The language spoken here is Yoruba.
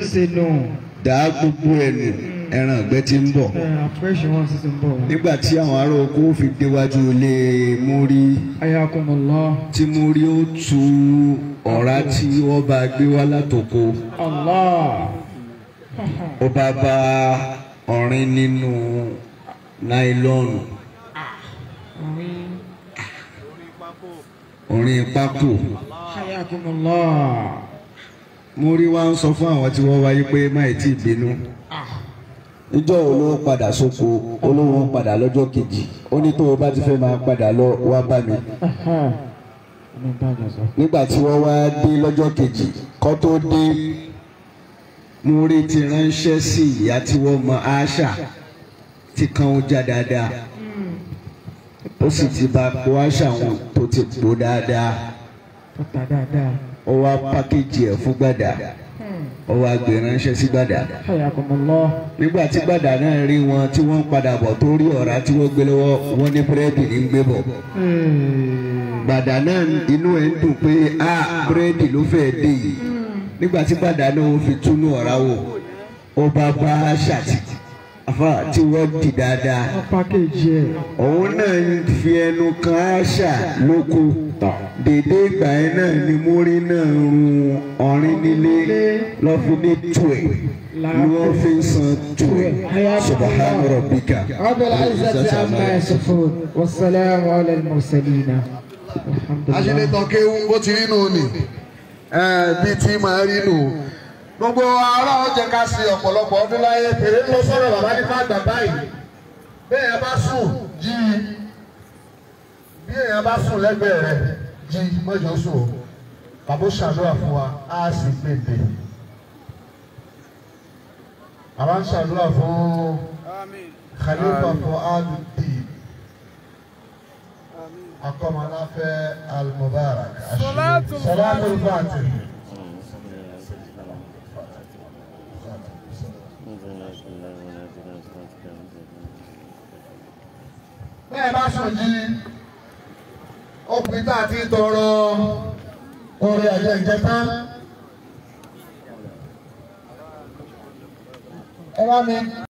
ṣe nù. dá gbogbo ẹ̀ nù ẹran ìgbẹ́ tí ń bọ̀ ẹ àfẹ́sì wọn sì ti ń bọ̀. nígbà tí àwọn ará oko fi déwájú ilé múrí ayakumullah. tí múrí ó tu ọ̀rá tí wọ́n bá gbé wá látòkò Allah. ó bá bá ọ̀rin nínú náílọ́ọ̀nù Orin. ọ̀rin pákó ayakumullah. múrí wá ń sọ fún àwọn tí wọ́n wáyé pé má ì tí ì bínú níjọ́ olówó padà sóko olówó ń padà lọ́jọ́ kejì ó ní tó o bá ti fẹ́ máa padà lọ wá bá mi ọmọ ìbàdàn sọ. nígbà tí wọ́n wá dé lọ́jọ́ kejì kó tó dé múrí ti ránṣẹ́ sí ìyá tí wọ́n mọ àṣà tí kan ó já dáadáa ó sì ti bá po àṣà wọn tó ti pò dáadáa tó ta dáadáa. ó wá pákéjì ẹ̀ fún gbàdá ó wá gbé ránṣẹ́ sí gbàdá ayakumullah. nígbà tí gbàdá náà rí wọn tí wọ́n ń padà bọ̀ tó rí ọ̀rá tí wọ́n gbé lọ́wọ́ wọn ní búrẹ́dì ní gbé bọ̀ gbàdá náà inú ẹ̀ ń dùn pé a búrẹ́dì ló fẹ́ dé yìí nígbà tí gbàdá náà ó fi túnú ọ̀rá wò ó bá bá ṣàtì àfa tí wọ́n dì dáadáa wọ́n pàkéjì ẹ̀. òun náà ń fi ẹnu kan àṣà lóko dèdè ìgbà yẹn náà ni múrí náà ń run ọ̀rin nílé lọ́fi ní tuẹ̀ ni wọ́n fi ń san tuẹ̀ subahana rabbika. رب العزة عما يصفون والسلام على المرسلين الحمد لله aṣèlétàn kéwú bó ti rí nù ní bíi tí màá rí nù. gbogbo ará ọjà ká sí ọ̀pọ̀lọpọ̀ ọdún láyé fèrè ló sọ̀rọ̀ bàbá nípa àgbà báyìí bẹ́ẹ̀ yẹn bá sùn jí i bí èèyàn bá sùn lẹ́gbẹ̀ẹ́ rẹ̀ jí i mọ́jọ́ sùn o bàbá ó ṣàdúrà fún wa á sì pèpè. àwa ń ṣàdúrà fún Khalifa Fuad Deen akọmọláfẹ al-mubarak salatul fatih. bẹ́ẹ̀ bá sùn jí ọkùnrin tá a ti tọrọ orí ẹ̀jẹ̀ ìjẹta. ẹ bá mi.